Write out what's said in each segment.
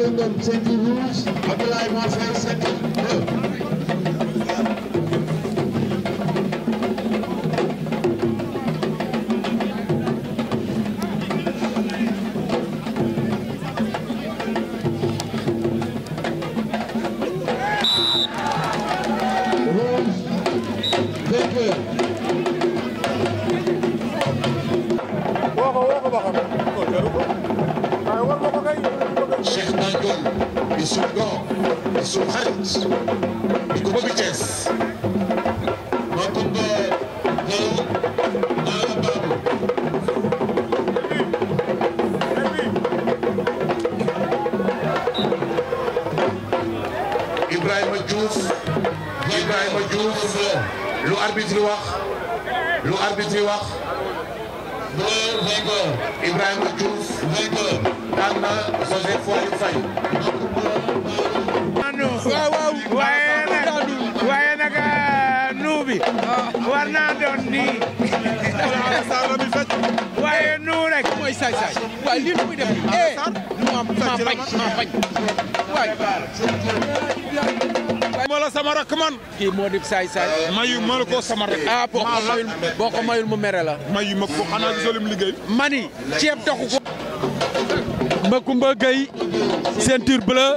Saliou Ngom ceinture rouge Abdoulaye Marseille ceinture bleu rouge vainqueur Cheikh Nangom di suñu góor di suñu xarit di ko bëgg Thiès Makumba Diallo Nala Babou Ibrahima Diouf Ibrahima Diouf lu arbitre wax lu arbitre wax bleu vainqueur Ibrahima Diouf vainqueur daan na Joseph Foy Faye waaw waaw waaye nag waaye nag nuu bi war naa doon nii waaye nuu rek mooy saay saay waaye lii nu muy def eh ma ma bañ ma bañ waay ma la sama rakk man kii moo di saay saay mayu ma la ko sama rakk ah boo ko mayul boo ko mayul mu mere la mayu ma ko xanaa gisoo lim liggéey mani ceeb taxu ko Makumba Gueye ceinture bleu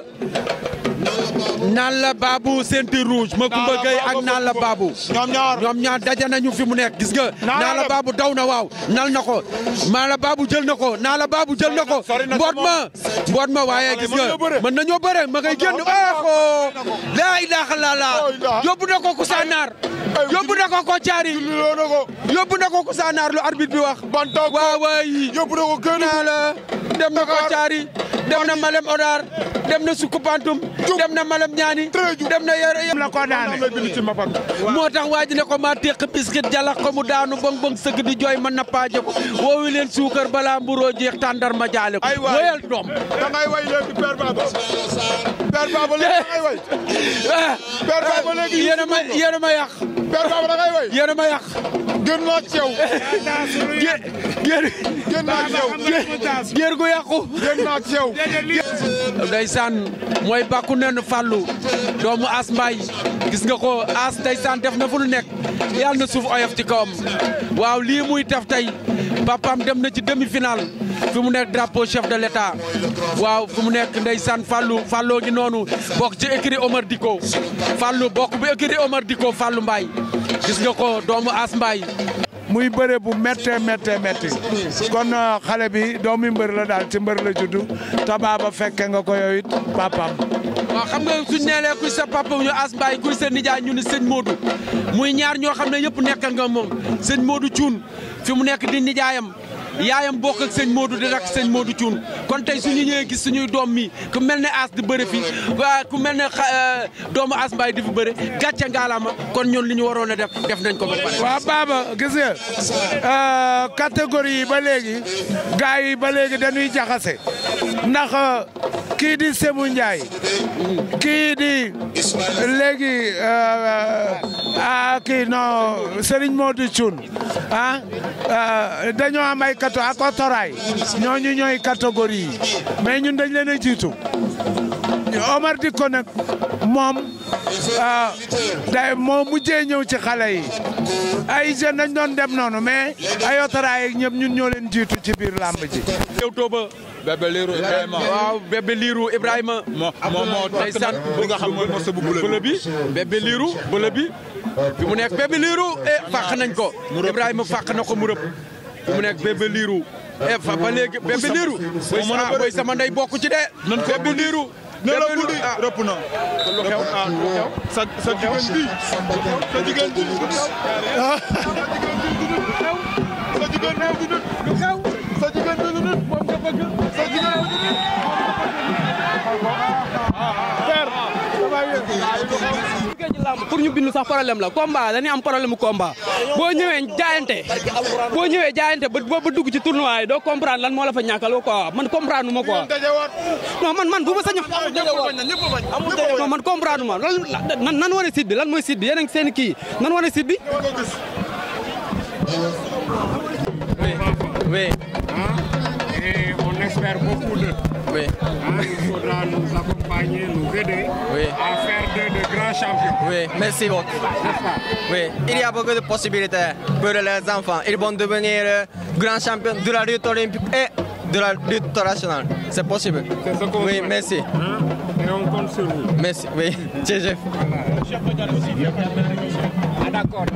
naan la Babou ceinture rouge Makumba Gueye ak naan la Babou ñoom ñaar ñoom ñaar daje nañu fi mu nekk gis nga naa la Babou daw na waaw nal na ko maa la Babou jël na ko naa la Babou jël na ko Sori na mboot ma mboot ma waaye gis nga mën nañoo bëre ma ngay génn aaxo laa ilaaha illallaah yóbbu na ko Kousanaar yóbbu na ko ko caari loo na ko yóbbu na ko Kousanaar lu arbitre bi wax bantaw waaw waay yóbbu na ko kër naa la dem na ko caari dem na Malem Odar dem na Sukkupantum dem na Malem Ñaani dem na yore la ko daane la bind ci mbapat moo tax waa ji ne ko maa téq biskit jalax ko mu daanu bong bong sëgg di jooy ma nappaaje ko woowi leen suukar balaa mburoo jeex tàndar ma jaale ko Ay waay. woyal doom da ngay way léegi Père Baba Père Baba léegi da ngay way ah Père Baba léegi yéen a ma yéen a ma yàq Père Baba da ngay way yéen a ma yàq gën naa ci yow géer géer gën naa ci yow géer gu yàqu gën naa ci yow ndeysaan mooy bàkku nen fàllu doomu as mbaay gis nga ko as ndeysaan def na fu lu nekk yàlla na suuf oyof ci kawam waaw lii muy def tey papaam dem na ci demi finale fi mu nekk drapeau chef de l'état waaw fi mu nekk ndeysaan fàllu fàlloo gi noonu bokk ci écurie Omar Diko fàllu bokk bu écurie Omar Diko fàllu mbaay gis nga ko doomu as mbaay muy bëre bu méttee méttee métti kon euh, xale bi doomi mbër la daal ci mbër la juddu te baaba fekke nga ko yow it papaam waaw xam nga suñ neelee kuy sa papa ñu as mbaay kuy sa nijaay ñu ni sëñ Modou muy ñaar ñoo xam ne yëpp nekkal nga moom sëñ Modou Thioune fi mu nekk di nijaayam yaayam bokk ak sëñ Modou di rak sëñ Modou Thioune kon tey suñu ñëwee gis suñuy doom mi ku mel ne as di bëre fi waa ku mel ne xa- euh, doomu as mbaay di fi bëre gàcce ngaalaama kon ñun li ñu waroon a def def nañ ko ba pare waaw baaba gis nga euh, catégorie yi ba léegi gars yi ba léegi dañuy jaxase ndax euh, kii di Semou Ndiaye kii di léegi euh, ah kii non Serigne Modou Thioune ah euh, dañoo am ay kato ak otoraay ñooñu ñooy catégorie yi mais ñun dañ leen a jiitu Omar Diko nag moom ah day moo mujjee ñëw ci xale yi ay jeunes dañ doon dem noonu mais ay otoraay ak ñëpp ñun ñoo leen jiitu ci biir làmb ji. yow tooba bébé liiru Ibrahima. waaw bébé liiru Ibrahima moo moo moo ndeysaan bi nga xam mooy mos bu bële bi bébé liiru bële bi fi mu nekk bébé liiru e fàq nañ ko Ibrahima fàq na ko mu rëb fi mu nekk bébé liiru e fa ba léegi bébé liiru boy sa boy sama ndey bokk ci de nan ko bébé liiru ne la bébé buddi liiru ah rëpp na. lu xew ah lu xew sa sa jigéen bi sa jigéen bi sa jigéen bi du nit lu xew sa jigéen bi du nit moom nga bëgg sa jigéen bi du nit. liggéey ci làmb pour ñu bindu sax problème la combat dañuy am problème mu combat boo ñëwee jaayante boo ñëwee jaayante ba ba dugg ci tournoi yi doo comprendre lan moo la fa ñàkkal quoi man comprendre ma quoi non man man bu ma sañ non man comprendre ma lan nan nan wane site bi lan mooy site bi yéen a ngi seen kii nan wane site bi oui et on espère beaucoup de Oui, Hein, il faudra nous accompagner, nous aider Oui. à faire de, de grands champions. oui, merci beaucoup. N'est-ce pas Oui, il y a beaucoup de possibilités pour les enfants. Ils vont devenir euh, grands champions de la lutte olympique et de la lutte internationale. C'est possible. C'est ce qu'on Oui, souhaite. merci. Hein, Et on compte sur vous. Merci, oui. GG. Ah, d'accord.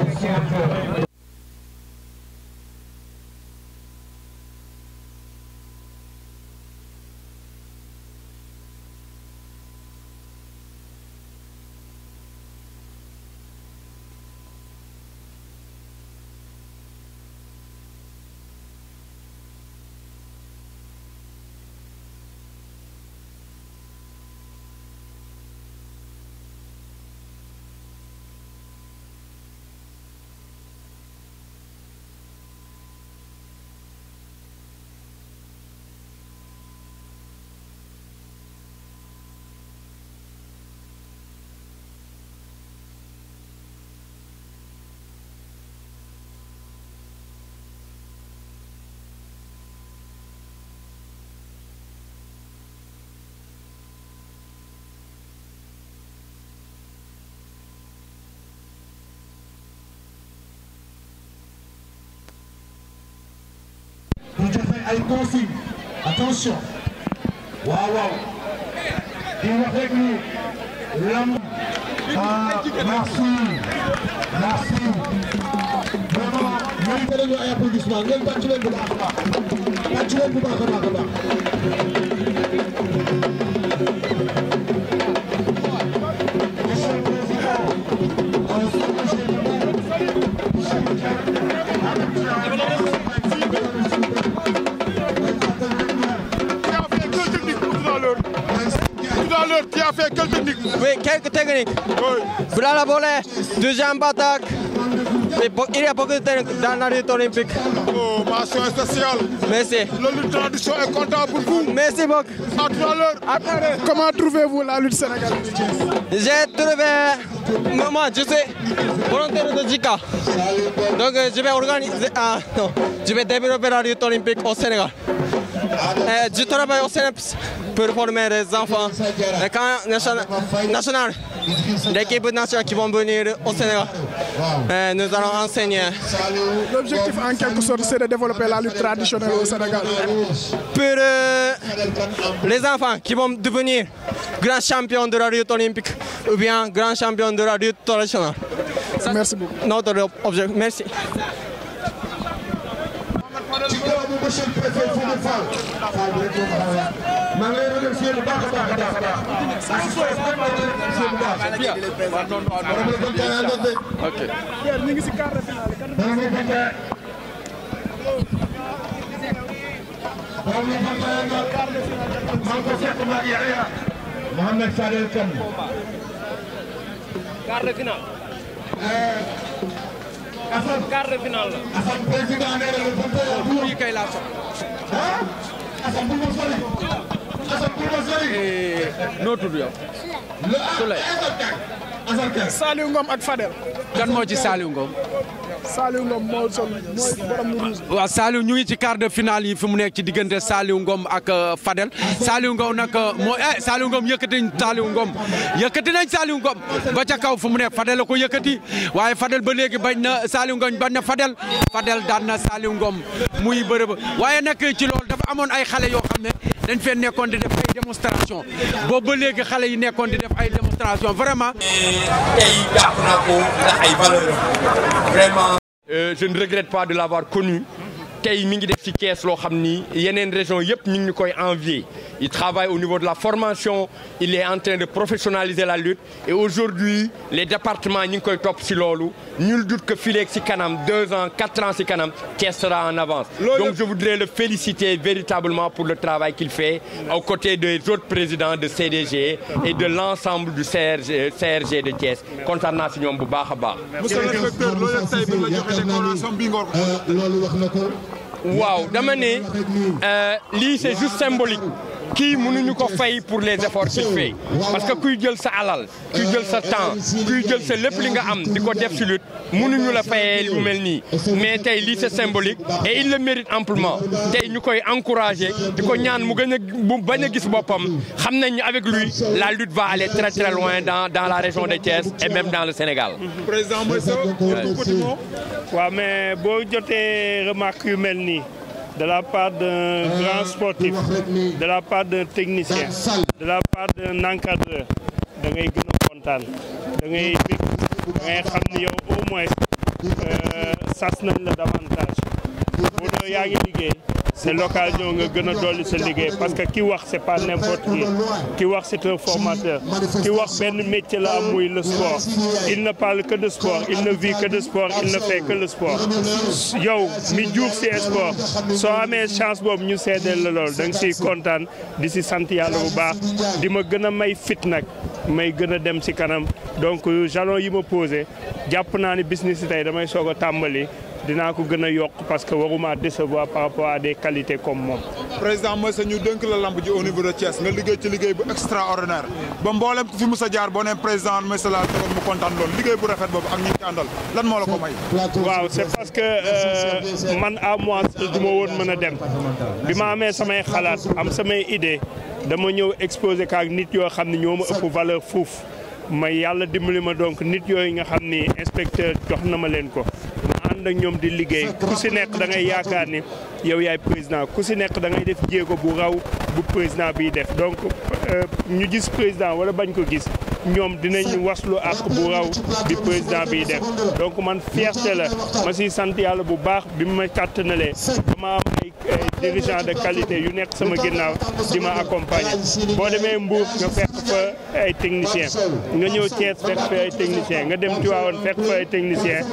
ñu joxe ay consigne attention waaw waaw di wax rek ni lamb ah merci merci vraiment mérité nañu ay applaudissement ngeen tàcc leen bu baax a baax tàcc leen bu baax a baax a baax Monsieur le Président, euh, monsieur le maire, Cheikh Diagne, Tu as fait quelle technique tout à l'heure Tout à l'heure, tu as fait quelle technique Oui, quelques techniques. Oui. Voilà la volée, deuxième attaque. Et bo- Il y a beaucoup de techniques dans la lutte olympique. Oh, mention spéciale. Merci. Le lutte tradition est content pour vous. Merci beaucoup. À tout à l'heure. Comment trouvez-vous la lutte sénégalaise J'ai trouvé. Moi, moi, je suis volontaire de JICA. Donc, euh, je vais organiser. Ah, non. Je vais développer la lutte olympique au Sénégal. Euh, je travaille au CNEPS pour former les enfants. Le camp national, national l'équipe nationale qui vont venir au Sénégal. Euh, nous allons enseigner L'objectif en quelque sorte, c'est de développer la lutte traditionnelle au Sénégal. pour euh, les enfants qui vont devenir grands champions de la lutte olympique ou bien grands champions de la lutte traditionnelle. Merci beaucoup. Notre objectif. Merci. ci kanamu monsieur le préfet Fodé Fall Fall bi rek moo ko xaw a maa ngi lay remercier bu baax a baax a baax a baax. assistance bi maa ngi lay remercier bu baax. borom la gën kaa àndal de. ñu ngi si quart de finale. borom la gën kaa. borom la gën kaa àndal. maa ngi ko fekk maa Yahya. Mohamed Fadel Kane. quart de finale. Assane. quart de finale la. Assane président nee na le 21 buur yi kay laa soxla. ah. Assane bu ma sori. Assane bu ma sori. noo tudd yow. le Assane Kane. Assane Kane. Saliou Ngom ak Fadel. kan moo ci Saliou Ngom. Saliou Ngom moo sol mooy borom lu rouge. waaw Saliou ñu ngi ci quart de finale yi fi mu nekk ci diggante Saliou Ngom ak euh, Fadel Saliou Ngom nag euh, moo eh Saliou Ngom yëkkati nañ Saliou Ngom yëkkati nañ Saliou Ngom ba ca kaw fu mu nekk Fadel la ko yëkkati waaye Fadel ba léegi bañ na Saliou Ngom bañ na Fadel Fadel daan na Saliou Ngom muy bërëb waaye nag ci loolu dafa amoon ay xale yoo xam ne dañ fee nekkoon di def ay démonstration boobu ba léegi xale yi nekkoon di def ay démonstration vraiment. tey jàpp naa ko ndax ay valeur vraiment. je ne regrette pas de l'avoir connu tey mi ngi def ci Thiès loo xam ni yeneen région yëpp ñu ngi ñu koy envier il travaille au niveau de la formation il est en train de professionnaliser la lutte et aujourd'hui les départements ñu ngi koy topp si loolu nul doute que fileeg si kanam deux ans quatre ans si kanam Thiès sera en avance donc je voudrais le féliciter véritablement pour le travail qu'il fait aux côtés des autres présidents de CDG et de l'ensemble du CRG CRG de Thiès kontaan naa si ñoom bu baax a baax monsieur le directeur loolu yëpp tey bi la joxe décoration bi ngoor ko. loolu wax na ko. waaw dama ne lii c'est juste symbolique kii mënuñu ko fay pour les efforts qu'il fait parce que kuy jël sa alal kuy jël sa temps kuy jël sa lépp li nga am di ko def si lutte mënuñu la fayee lu mel nii mais tey lii c'est symbolique et il le mérite amplement tey ñu koy encourager di ko ñaan mu gën a mu bañ a gis boppam xam nañ ni avec lui la lutte va aller très très loin dans dans la région de Thiès et même dans le Sénégal. président mooy sa petit mot. waaw mais boo jotee remarque yu mel nii de la part d'un grand sportif de la part d'un technicien de la part d'un encadreur da ngay gën a kontaan da ngay bég da ngay xam ni yow au moins sas nañ la davantage boo dee yaa ngi liggéey c'est l'occasion nga gën a dolli sa liggéey parce que ki wax c'est pas n'importe qui ki wax c'est un formateur ki wax benn métier la am muy le sport il ne parle que de sport il ne vit que de sport il ne fait que le sport yow mi juux si sport soo amee chance boobu ñu seedeel la lool da nga siy kontaan di si sant yàlla bu baax di ma gën a may fit nag may gën a dem si kanam donc jalon yi ma posé jàpp naa ni business yi tey damay soog a tàmbali dinaa ko gën a yokk parce que waruma décevoir par rapport à des qualités comme moom. président mooy sa ñu dënk la lamb ji au niveau de Thiès nga liggéey ci liggéey bu extraordinaire ba mboolem ku fi mus a jaar boo nee président mooy sa la tegoon mu kontaan loolu liggéey bu rafet boobu ak ñi ci àndal lan moo la ko may. waaw c'est parce que man à moi du ma woon mën a dem bi ma amee samay xalaat am samay idée dama ñëw exposé kaak nit yoo xam ne ñoo ma ëpp valeur fuuf may yàlla dimbali ma donc nit yooyu nga xam ni inspecteur jox na ma leen ko. ànd ak ñoom di liggéey ku si nekk da ngay yaakaar ni yow yaay président ku si nekk da ngay def jéego bu raw bu président biy def donc ñu gis président wala bañ ko gis ñoom dinañ waslu ak bu raw bi président biy def donc man fierté la ma siy sant yàlla bu baax bi ma kàttanalee dama am ay dirigeant de qualité yu nekk sama ginnaaw di ma accompagner boo demee Mbour nga fekk fa ay technicien nga ñëw Thiès fekk fa ay technicien nga dem Tivaouane fekk fa ay technicien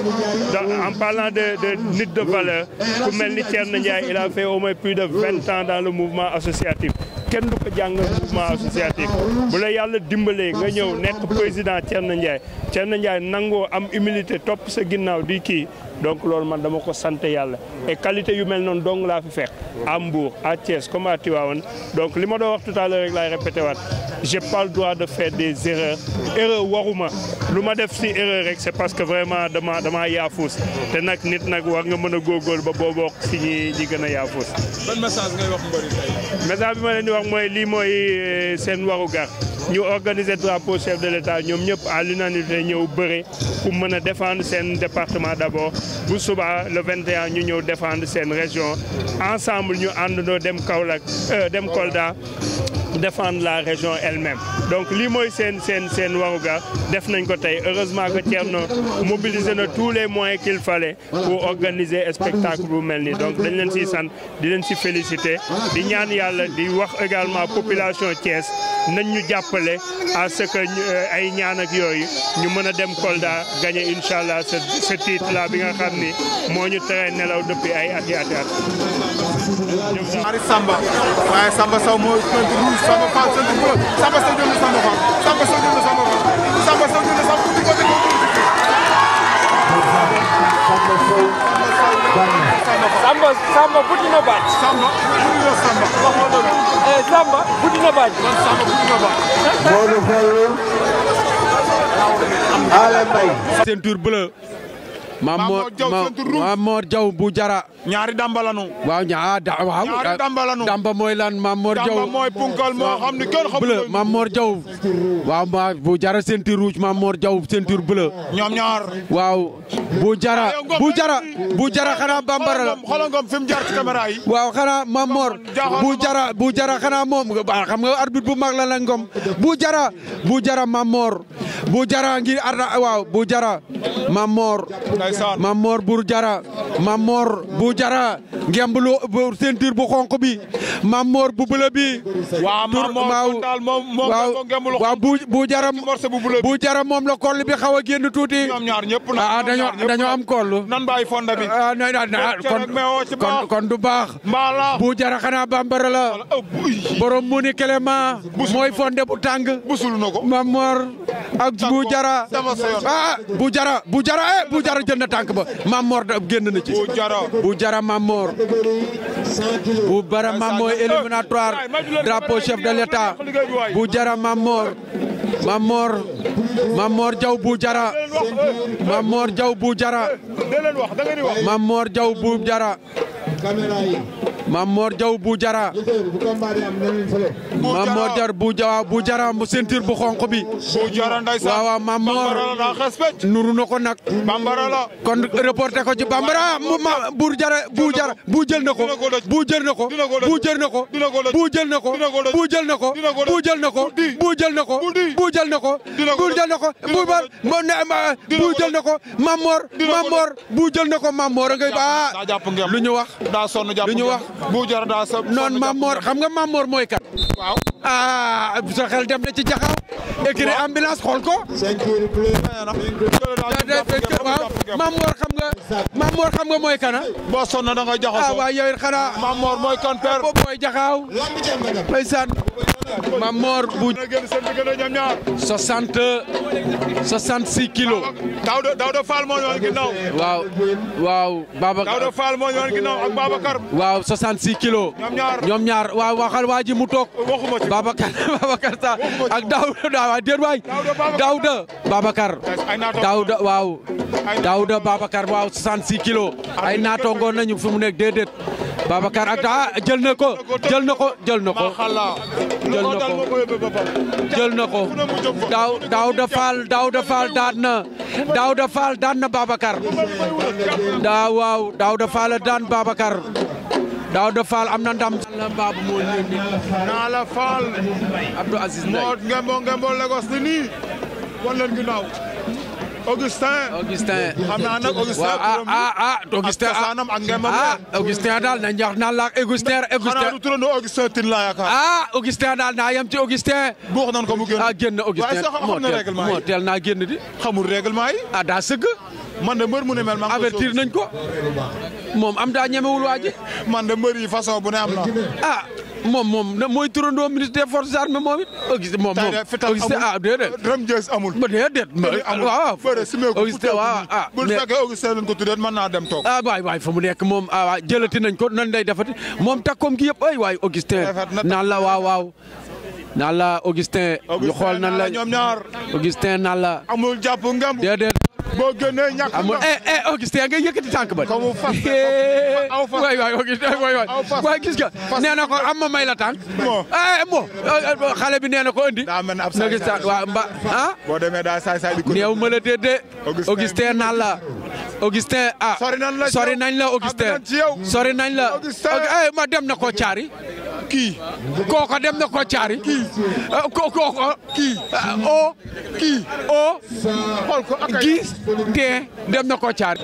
en parlant de de nit de valeur ku mel ni Thierno Ndiaye il a fait au moins plus de vingt ans dans le mouvement associatif kenn du ko jàng mouvement associatif bu la yàlla dimbalee nga ñëw nekk président Thierno Ndiaye Thierno Ndiaye nangoo am humilité topp sa ginnaaw di kii donc loolu man dama ko sant yàlla et qualité yu mel noonu dong laa fi fekk à Mbour à Thiès comme à Tivaouane donc li ma doon wax tout à l'heure rek laay répété waat j'ai pas le droit de faire des erreurs erreur waruma lu ma def si erreur rek c'est parce que vraiment dama dama yaafuus te nag nit nag war nga mën a góorgóorlu ba boo bokk si ñi ñi gën a yaafuus. ban message ngay wax mbëri tey. message bi ma leen di wax mooy lii mooy seen warugar ñu organiser drapeau chef de l'État ñoom ñëpp à l'unanimité ñëw bëre pour mën a défendre seen département d'abord bu suba le 21 ñu ñëw défendre seen région ensemble ñu àndandoo dem Kaolack dem Kolda défendre la région elle-même donc lii mooy seen seen seen warugar def nañ ko tey heureusement que Thierno mobilisé na tous les moyens qu'il fallait pour organiser spectacle bu mel nii donc dañ leen siy sant di leen si féliciter di ñaan yàlla di wax également population Thiès nañ ñu jàppale à ce que ay ñaan ak yooyu ñu mën a dem Kolda gagner incha allah ce ce titre là bi nga xam ni moo ñu tere nelaw depuis ay at i at i at. ñaari Samba waaye Samba Sow moo sant rouge Samba Fall sant bleu Samba Sow jël na Samba Fall Samba Sow jël na Samba Fall Samba Sow jël na Samba di ko Samba Samba buddi na baaj. Samba buddi na Samba wax nga loolu. Eh Samba buddi na baaj. man Samba buddi na baaj. Modou Fallou. Alé Mbaye. ceinture bleue. Mamor Mamor Diaw bu jara. ñaari damba lanu. waaw ñaa da waaw. ñaari damba lanu. damba mooy lan Mamor Diaw. damba mooy punkal moo xam ni kenn xamul. bleu Mamor Diaw. waaw ma bu jara ceinture rouge Mamor Diaw ceinture bleu. ñoom ñaar. waaw bu jara bu jara bu jara xanaa bambara la. xoolal ngom fi mu jaar ci caméra yi. waaw xanaa Mamor bu jara bu jara xanaa moom xam nga arbitre bu mag la la ngom bu jara bu jara Mamor bu jara ngir arda waaw bu jara Mamor Mamor bu jara Mamor bu jara ngemb lu ceinture bu xonq bi Mamor bu bleu bi waaw Mamor daal moom moom waaw bu bu jara bu jara moom la koll bi xaw a génn tuuti ñoom ñaar ñëpp ah dañoo dañoo am koll nan bàyyi fonda bi ah kon kon du baax bu jara xanaa bambara la borom mu ni Clément mooy fonde bu tàng busul na ko Mamor ak ak bu jara dama sa yoon. ah bu jara bu jara eh bu jara jël na tànk ba Mam Mor da- génn na ci bu jara bu jara Mam Mor bu bara Mam Mor éliminatoire drapeau chef de l'état bu jara Mam Mor Mam Mor Mam Mor Jaw bu jara Mam Mor Jaw bu jara da leen wax da ngeen di wax Mam Mor Jaw bu jara caméra yi Mam Mor Jaw bu jara bu combat di am na leen fële Mam Mor jar bu jara bu jara mu ceinture bu xonq bi bu jara ndeysaan waaw waaw Mam Mor bambara la daa xes pecc nuru na ko nag bambara la kon reporté ko ci bambara mu ma bu jara bu jara bu jël na ko Dina ko doj. bu jël na ko Dina ko doj. bu jël na ko Dina ko doj. bu jël na ko Dina ko doj. bu jël na ko Dina ko doj. bu jël na ko Bu di. bu jël na ko Bu di. bu jël na ko Dina ko bu doj. jël na ko Dina bu ko bar doj. mo ne ma Dina bu ko jël na ko Mamor Dina ko Mamor bu jël na ko Mamor a ngay ba daa jàpp ngeen lu ñu wax daa sonn jàpp lu ñu ngeen. wax. bu jara daa sa noon Mamor xam nga Mamor mooy kat waaw ah sa xel dem na ci jaxaw écrit ambulance xool ko ceinture bleu waaw Mamor xam nga Mamor xam nga mooy kana boo sonn da nga ah jaxasoo waaw yow it xanaa Mamor mooy kan père boobu mooy jaxaaw ndeysaan Mamor bu na génn seen diggante ñoom ñaar 60 66 kilos Daouda Daouda Fall moo ñëwoon ginnaaw waaw waaw Babacar Daouda Fall moo ñëwoon ginnaaw ak Babacar waaw 66 kilos ñoom ñaar ñoom ñaar waaw waxal waa ji mu toog waxuma ci Babacar Babacar sa ak Daouda waaw déet waay Daouda Babacar ay naataango Daouda waaw Daouda Babacar waaw 66 kilos ay naatongoon nañu fi mu nekk déedéet Babacar ak ah jël na ko jël na ko jël na ko xala jël na dal ko moo ko yóbbee boppam jël na ko daaw Daouda Fall Daouda Fall daan na Daouda Fall daan na Babacar daa waaw Daouda Fall daan Babacar Daouda Fall am na ndam. la Babou moo yónni naa la Fall Abdou Aziz Ndiaye moo ngembo ngembo Lagos ni nii wan leen ginnaaw Augustin Augustin xam naa nag Augustin waaw ah turam bi ah ah Augustin ak cosaanam ak ngembam ah Augustin daal nañ wax naan la Augustin xanaa Augustin du turandoo Augustin Tine laa yaakaar ah Augustin daal naa yem ci Augustin buux nan ko mu génn ah génn Augustin waaye sax moo xam na teel règlement moo yi teel naa génn di xamul règlement yi ah daa sëgg man de mbër mu ne mel maa ngi koy avertir nañ ko moom am daa ñemewul waa ji man de mbër yi façon bu ne am na ah moom moom na mooy turandoo ministre des forces armées moom it Augustin moom tey moom de fital Augustin ah amul déedéet rëm jees amul ba déedéet bëri amul waaw bëre si meeku Augustin waaw ah bu mais- fekkee Augustin lañ ko tuddee mën naa dem toog ah waay waay fa mu nekk moom ah waay jëlati nañ ko nan lay defati moom takkoom gi yëpp ay waay Augustin Rafet na naan la waaw waaw naan la Augustin ñu xool nan la ñoom ñaar Augustin naan la amul jàpp ngemb déedéet boo génnee ñàkk amul nga eh eh Augustin nga yëkkati tànk ba Comme fas aw fas waay waay Augustin waay waay aw fas. waay gis nga nee na ko am ma may la tànk Moo. eh mo xale bi nee na ko andi daa mel ne ab na saay gis saay waaw mba ah boo demee daa saay saay di ko néew ma la déedéet Augustin. Augustin naan la Augustin ah Sori nañ la ci sori yow. nañ la Augustin Àgg nañ ci yow. sori nañ la Augustin. eh ma dem na ko caari kii kooko dem na ko caari kii ko kooko kii o kii o xool ko ak ay gis te dem na ko caari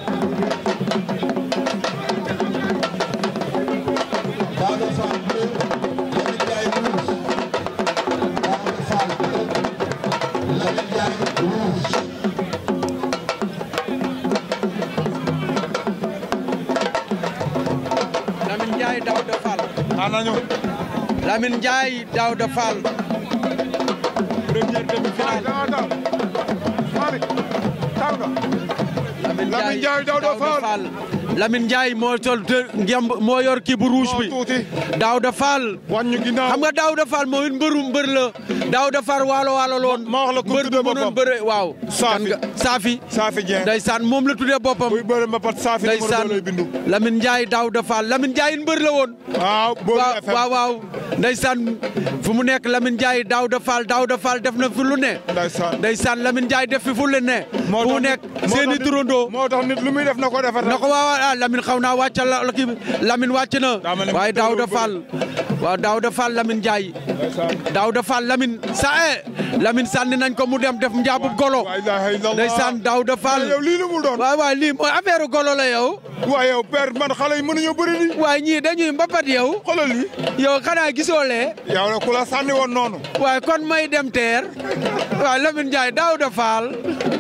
Lamine Ndiaye Daouda Fall anañu Lamine Ndiaye Daouda Fall première demi-finale Mami taw nga Lamine Lamine Ndiaye Daouda Fall. Lamine Ndiaye moo sol te ngemb moo yor kii bu rouge bi moo tuuti Daouda Fall wàññu ginnaaw xam nga Daouda Fall mooy mbëru mbër la Daouda Fall waalo waalo loon ma wax la ku mbër tuddee bu mënoon boppam. bëre waaw Saafi. kan nga Saafi Safi Dieng ndeysaan moom la tuddee boppam buy bëre ma pat Safi numéro ndeysaan deux lay bindu Lamine Ndiaye Daouda Fall Lamine Ndiaye mbër la woon waaw boobu waaw FM waaw waaw ndeysaan fu mu nekk Lamine Ndiaye Daouda Fall Daouda Fall def na fi lu ne ndeysaan ndeysaan Lamine Ndiaye def fi fu lu ne fu mu tax nekk nit- moo seeni tax nit- turandoo moo tax nit lu muy def na ko defar na ko waaw ah Lamine xaw naa wàcc la la kii bi Lamine wàcc na Daa mel ne waaye mu tëjoo Daouda bëri. Fall waaw Daouda Fall Lamine Ndiaye Daouda Fall Lamine sa e Lamine sànni nañ ko mu dem def njaabub golo la ilaha illallah ndeysaan Daouda Fall yow lii lu mu doon waaw waaw lii mooy affaire golo la yow waaye yow père man xale yi mënuñoo bëri lii waaye ñii dañuy mbapat yow xoolal lii yow xanaa gisoo lee yow la ku la sànni woon noonu waaye kon may dem teer waaye Lamine Ndiaye Daouda Fall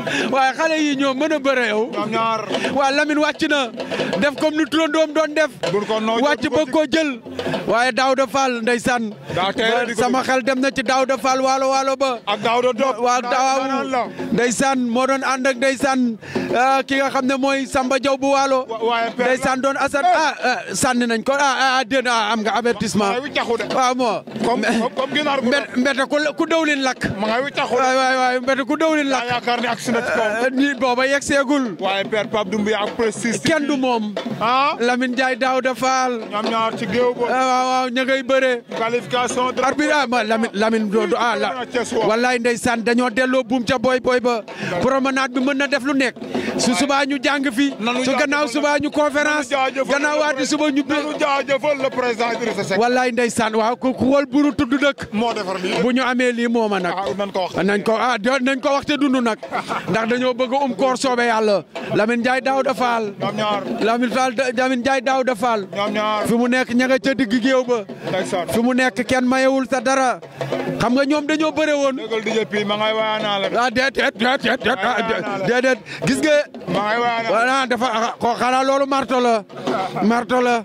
waaye xale yi ñoo mën a bëre yow. ñoom ñaar. waa Lamine wàcc na def comme ni turandoom doon def. wàcc bëgg koo jël. waaye Daouda Fall ndeysaan. sama xel dem na ci Daouda Fall waalo waalo ba. ak Daouda Diop. waa daaw ndeysaan moo doon ànd ak ndeysaan ki nga xam ne mooy Samba Diaw bu waalo. ndeysaan doon Assane ah sànni nañ ko ah ah déedéet ah am nga avertissement. waaw moo. comme comme ginaar gu mbete ku dawlin lakk. ma ngay wiccaxu waay waay waay mbete ku dawlin lakk. yaakaar ni agsi na ci kaw. ni booba yegg seegul. waaye père Pape Doumbia ak précis. kenn du moom. ah Lamine Ndiaye Daouda Fall. ñoom ñaar ci géew ba. waaw waaw ña ngay bëre. qualification. arbitre ah ma Lamine Lamine do ah la wallaay ndeysaan dañoo delloo buum ca boy boy ba. promenade bi mën na def lu nekk. su subaa ñu jàng fi. su gannaaw subaa ñu conférence. gannaaw waati suba ñu. nanu jaajëfal le président Idrissa Seck. wallaay ndeysaan waaw ku xool buru tudd dëkk. moo defar lii bu ñu amee lii mooma nag. nañ ko wax nañ ko ah nañ ko wax te dund nag. ndax dañoo bëgg um koor soobe yàlla. Lamine Ndiaye Daouda Fall. ñoom ñaar Lamine Fall Lamine Ndiaye Daouda Fall. ñoom ñaar fi mu nekk ña nga ca digg géew ba. fi mu nekk kenn mayewul sa dara. xam nga ñoom dañoo bëre woon. dëggal di jëppi ma ngay wayanaa la. ah déedéet déedéet déedéet gis nga. ma ngay wayanaa voilà dafa ko xanaa loolu marto la. marto la.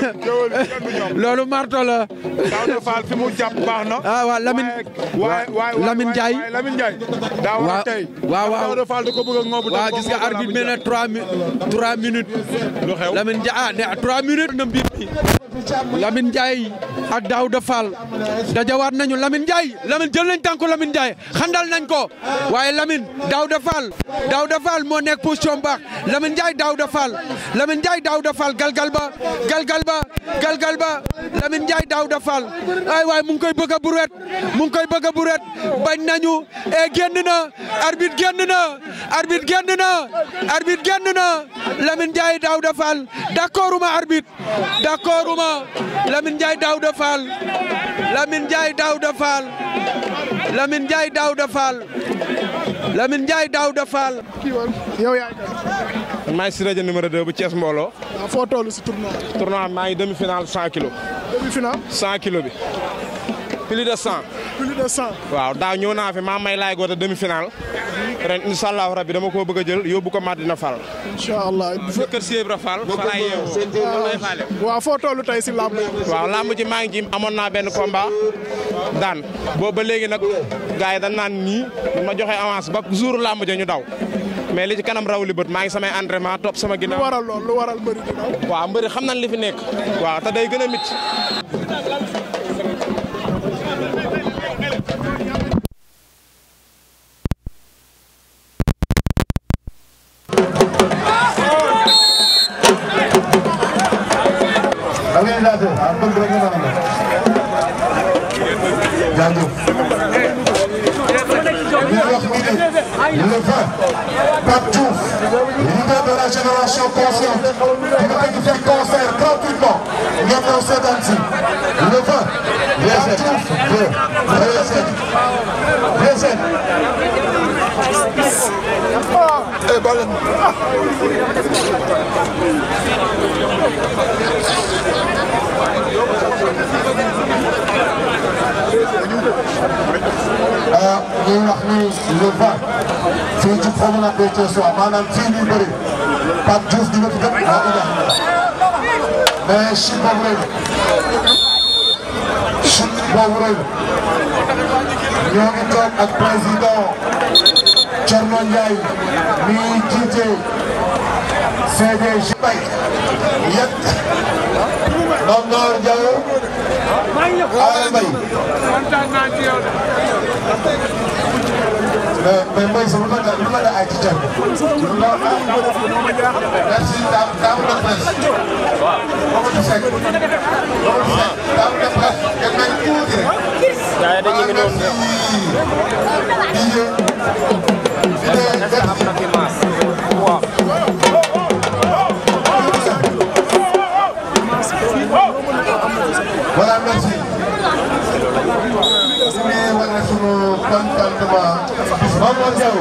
loolu marto la. Daouda Fall fi mu jàpp baax na. ah waaw Lamine. waay waay Lamine Ndiaye. Lamine Ndiaye. daa war a tey. waaw waaw Daouda Fall da ko bëgg a ngoobu. waaw gis nga arbitre bi ne trois mi trois minutes. lu xew Lamine Ndiaye ah ne trois minutes na mbir mi. Lamine Ndiaye ak Daouda Fall dajawaat nañu Lamine Ndiaye Lamine jël nañ tànku Lamine Ndiaye xandal nañ ko waaye Lamine Daouda Fall Daouda Fall moo nekk position baax Lamine Ndiaye Daouda Fall Lamine Ndiaye Daouda Fall galgal ba galgal ba galgal ba Lamine Ndiaye Daouda Fall ay waay mu ngi koy bëgg a buret mu ngi koy bëgg a buret bañ nañu e génn na arbitre génn na arbitre génn na arbitre génn na Lamine Ndiaye Daouda Fall d'accord uma arbitre d'accord uma Lamine Ndiaye Daouda Fall Lamine Ndiaye Daouda Fall Lamine Ndiaye Daouda Fall Lamine Ndiaye Daouda Fall yow yaay man maa ngi si rajo numéro 2 bu Thiès Mbooloo. kan foo toll si tournoi. tournoi maa ngi demi finale 100 kilos. demi finale. 100 kilos bi. plus de 100. plus de 100. waaw daaw ñëw naa fi maa may laay goote demi finale. ren incha allahu rabi dama koo bëgg a jël yóbbu ko Madina Fall. incha allah. kër Sèye Ibra Fall. fa laay yeewoo. waaw foo toll tey si làmb waaw làmb ji maa ngi ci amoon naa benn combat daan boobu ba léegi nag gars yi dañ naan nii ma joxe avance ba jour làmb ja ñu daw mais li ci kanam raw li bët maa ngi samay entraînement topp sama ginnaaw. lu waral lool lu waral mbëri di daw. waaw mbëri xam nañ li fi nekk. waaw te day gën a mit organisateur ah bëgg rek nga mën a jaajëf ñu wax ni le 20 Pape Diouf leader de la génération consciente dina ko di fekk concert gratuitement ngeen ñëw seetaan si le 20 Pape Diouf de Réussite Réussite eh balen ñuy wax ni le 20 fii ci promenade des Thiessois maanaam fii ñuy bëri Pape Diouf dina fi dem waa Ida mais chute boobu rëy na chute boobu rëy na ñoo ngi toog ak président Thierno Ndiaye mi jiite CDG Bay yet Ndondor Diaw Awa Mbaye mais mais Mbaye sama lu la lu la ay ci thème bi. merci daaw daaw de presse. waaw Mamadou Seck. Mamadou Seck daaw de presse. ngeen may tuuti rek. gaa yi dañuy ñëw merci. voilà merci. ñu wane sunu contentement. Mamadou Diaw.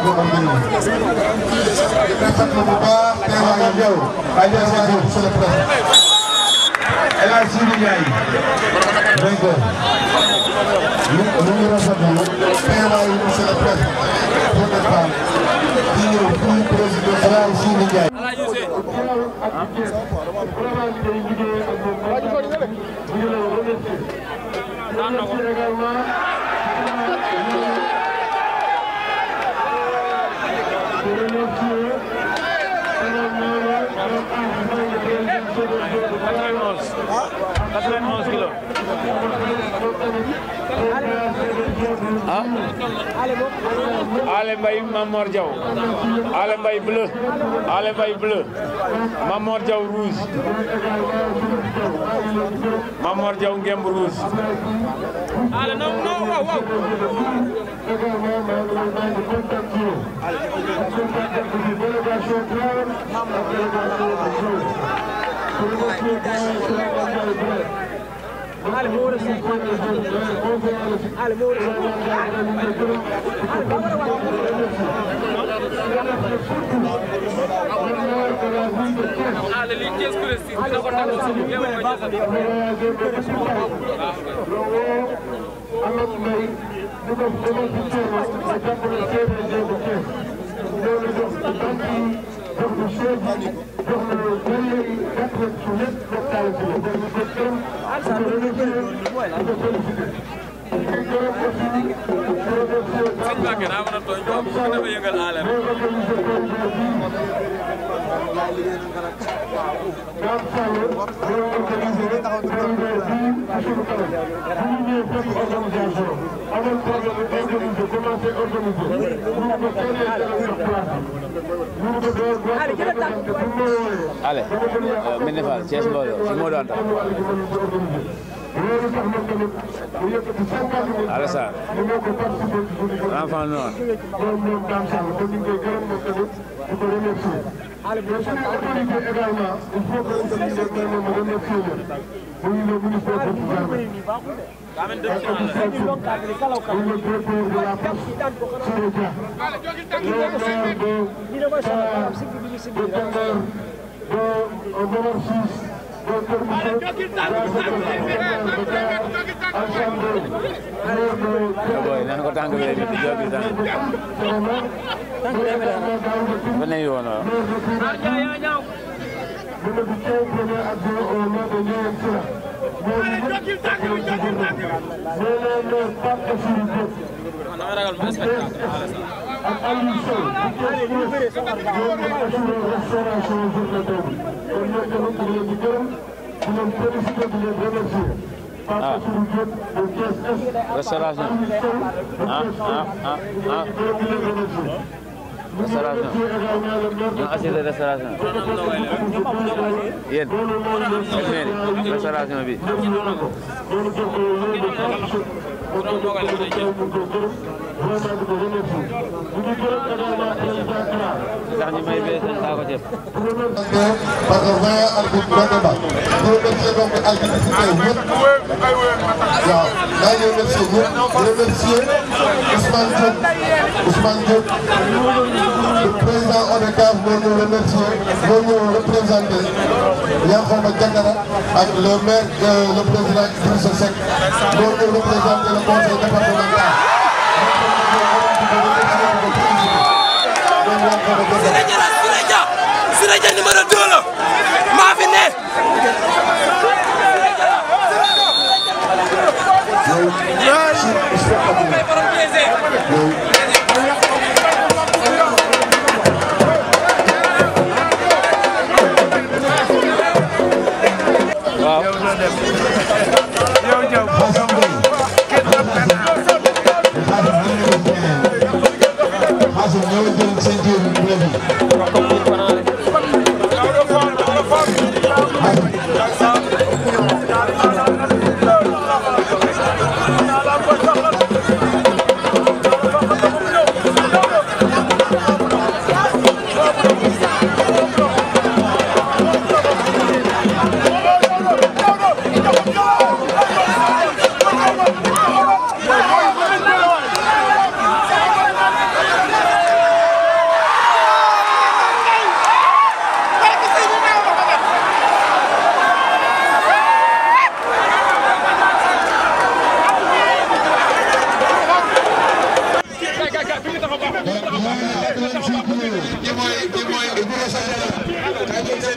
rafetlu bu baax teewaayu Diaw. teewaayu monsieur le président. El Hadj Sidi Ndiaye. dégg nga. ñu ñu ngi rafetlu teewaayu monsieur le président. pour ne pas général Sidi Ndiaye. Ale Mbaye Mamor Diaw Ale Mbaye bleu Ale Mbaye bleu Mamor Diaw rouge Mamor Diaw ngemb rouge Ale non non waaw waaw Ale li kees prestige dina ko tàggat si yow ma sëñ Mbacke daa mën a tooñ quoi bu dafa yëngal ale rek Ale Médina Fall Thiès Mbooloo si Modou Anta Alassane l'enfant noir boy nan ko tànk bi rek di jogi tànk ba ne yoon waaw ah restauration ah ah ah ah restauration ñu assuré restauration yéen seen mairie restauration bi sax ñu may bee seen saako ceeb par le vingt arbitre benn ba ñu remercier donc arbitre yi fi teew ñëpp waaw maa ngi remercier ñëpp remercier Ousmane Diop Ousmane Diop le président ODCAV moo ñu remercier moo ñu représenté Yankhoba Diattara ak le maire le président Idrissa Seck moo ñu représenté le conseil départemental Siré Dia Siré Dia Siré Dia numéro 2 la maa fi ne waaw Xaasim ñëw jël ceinture bleu bi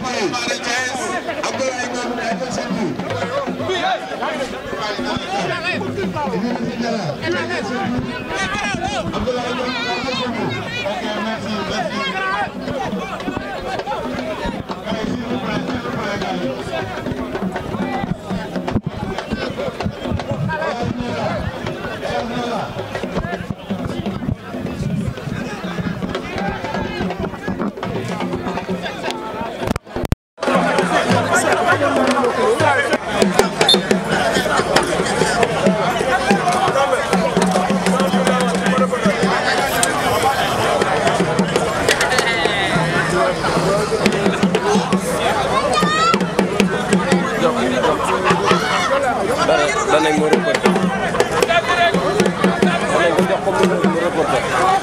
danañ mo reporté danañ ko jox ko mu reporté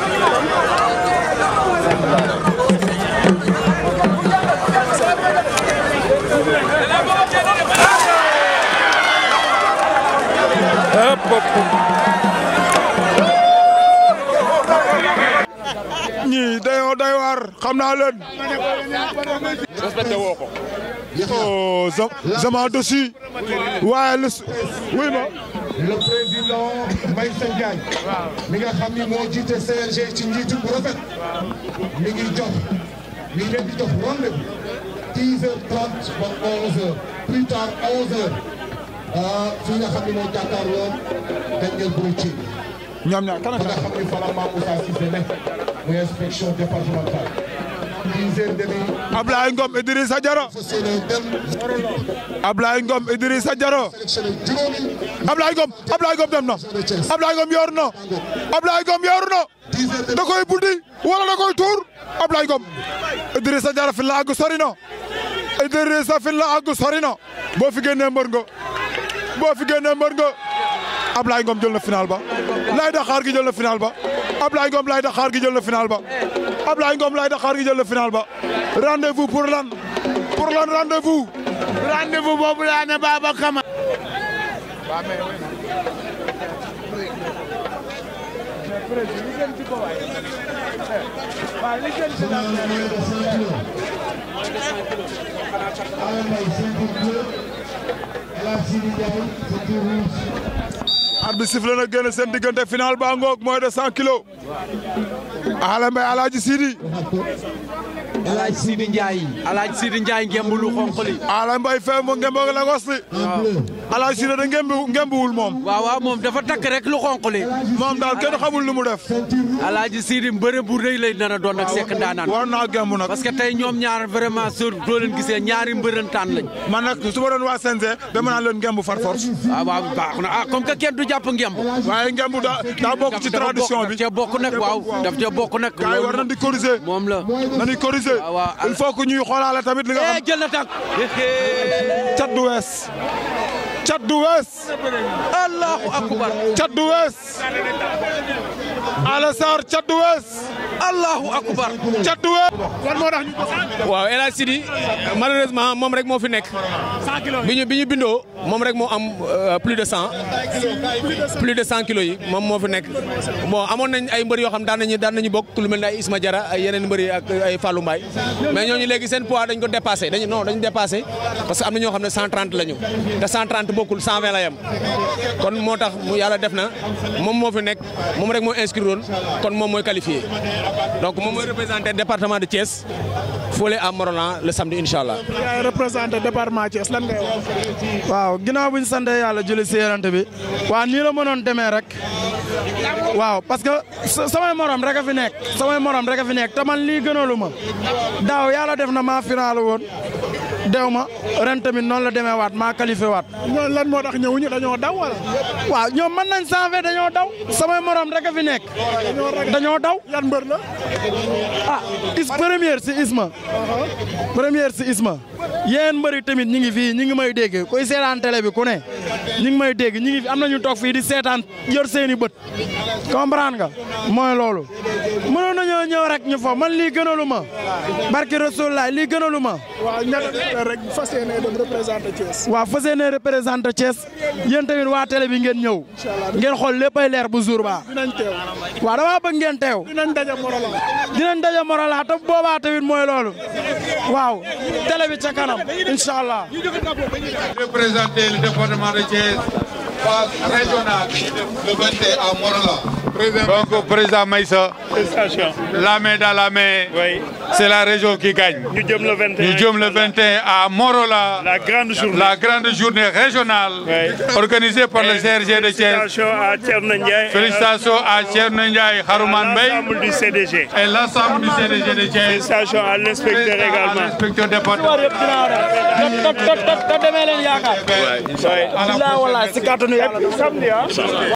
hop ñii dañoo doy waar xam naa leen. respecté woo ko. oh zaman dessus waaye lu wuy ma. le président Mbaye Ndiaye mi nga xam ni moo jiite CNG ci njiitu bu rafet mi ngi jox mi ngi leen di jox rendez-vous 10h30 ba 11h plus tard 11h fii nga xam ni moo jàkkaarloo Daniel Brutti ñoom ñaar kan nga xam ni fala Mame Moussa Cissé ne muy inspection départementale 10h30 Ablaye Ngom Idrissa Diaro Ablaye Ngom Idrissa Diaro Ablaye Ngom Ablaye Ngom dem na Ablaye Ngom yor na Ablaye Ngom yor na da koy buddi wala da koy tuur Ablaye Ngom Idrissa Diaro fi la àgg sori na Idrissa fi la àgg sori na boo fi génnee mbër nga boo fi génnee mbër nga Ablaye Ngom jël na final ba Laye Dakar gi jël na final ba Ablaye Ngom Laye Dakar gi jël na final ba Ablaye Ngom Laye Dakar gi jël na final ba rendez-vous pour lan pour lan rendez-vous rendez-vous boobu laa ne Baba Kama arbitre sifflé na génn seen diggante final ba ngoog mooy de 100 kilos Ala Mbaye Alaaji Sidi Alaaji Sidi Ndiaye Alaaji Sidi Ndiaye ngemb lu xonq li Ala Mbaye fee mo ngembo la ngos li Alaaji Sidi da ngembi ngembiwul moom waaw waaw moom dafa takk rek lu xonq li moom daal kenn xamul lu mu def Alaaji Sidi mbëre bu rëy lay nar a doon ak sekk ndaanaan war naa gemb nag parce que tey ñoom ñaar vraiment sur doo leen gisee ñaari mbërëntaan lañ man nag su ma doon waa CNG dama naan leen ngemb far force waaw waaw baax na ah comme que kenn du jàpp ngemb waaye ngemb daa daa bokk ci tradition bi daf cee bokk nag waaw daf cee bokk nag gars yi war nañ di corriger moom la nañuy corriger il faut que ñuy xoolaale tamit li nga xam jël na tànk cat du wees cat du wees allahu akbar cat du wees Ala Sarr cat du wees allahu akbar cat du wees lan moo tax ñu waaw El Hadj Sidi malheureusement moom rek moo fi nekk bi ñu bi ñu bindoo moom rek moo am plus de cent plus de cent kilos yi moom moo fi nekk bon amoon nañ ay mbër yoo xam daan nañu daan nañu bokk lu mel ne ay Isma Diarra ay yeneen mbër yi ak ay Fallou Mbaye mais ñooñu léegi seen poids dañ ko dépassé dañu non dañu dépassé parce que am na ñoo xam ne 130 la ñu te 130 bokkul 120 la yem kon moo tax mu yàlla def na moom moo fi nekk moom rek moo inscrire woon kon moom mooy qualifié donc moom mooy représenté département de Thiès Fole à Morolan le samedi incha allah. yaay représenté département Thiès lan ngay wax. waaw ginnaaw bu ñu sant yàlla julli si yonent bi waaw nii la mënoon demee rek waaw parce que samay morom rek a fi nekk samay morom rek a fi nekk te man lii gënalu ma daaw yàlla def na maa final woon dew ma ren tamit noonu la demee waat maa qualifié waat. ñooñu lan moo tax ñëwuñu dañoo daw wala. waaw ñoom mën nañ sanfé dañoo daw samay morom rek a fi nekk dañoo daw. yan mbër la. ah is première si Isma. première si Isma. yéen mbëri tamit ñi ngi fii ñi ngi may dégg kuy seetaan télé bi ku ne ñi ngi may dégg ñi ngi fi am na ñu toog fii di seetaan yor seeni bët comprendre nga mooy loolu mënoon nañoo ñëw rek ñu fo man lii gënalu ma barki Rasulullah lii gënalu ma rek fas yéene dem représenté Thiès. waaw fas yéene représenté Thiès yéen tamit waa télé bi ngeen ñëw ngeen xool léppay leer bu jour ba dinañ teew. waaw dama bëgg ngeen teew dinañ daje Morolan. dinañ daje Morolan te boobaa tamit mooy loolu waaw télé bi ca kanam incha allah. représenter le département de Thiès phase régionale le 21 à Morolan. Donc président Maïssa, la main dans la main, c'est la région qui gagne. Nous sommes le 21. Nous sommes le 21 à Morola, La grande journée. la grande journée régionale organisée par le CRG de Thiès. Félicitations à Thierno Ndiaye. Félicitations à Thierno Ndiaye, Harouman Bey L'ensemble du CDG. et l'ensemble du CDG de Thiès. Félicitations à l'inspecteur également. L'inspecteur départemental. te demee leen yaakaar. Ouais. Alhamdulillah wallahi si kàttanu yàlla. Samedi, hein?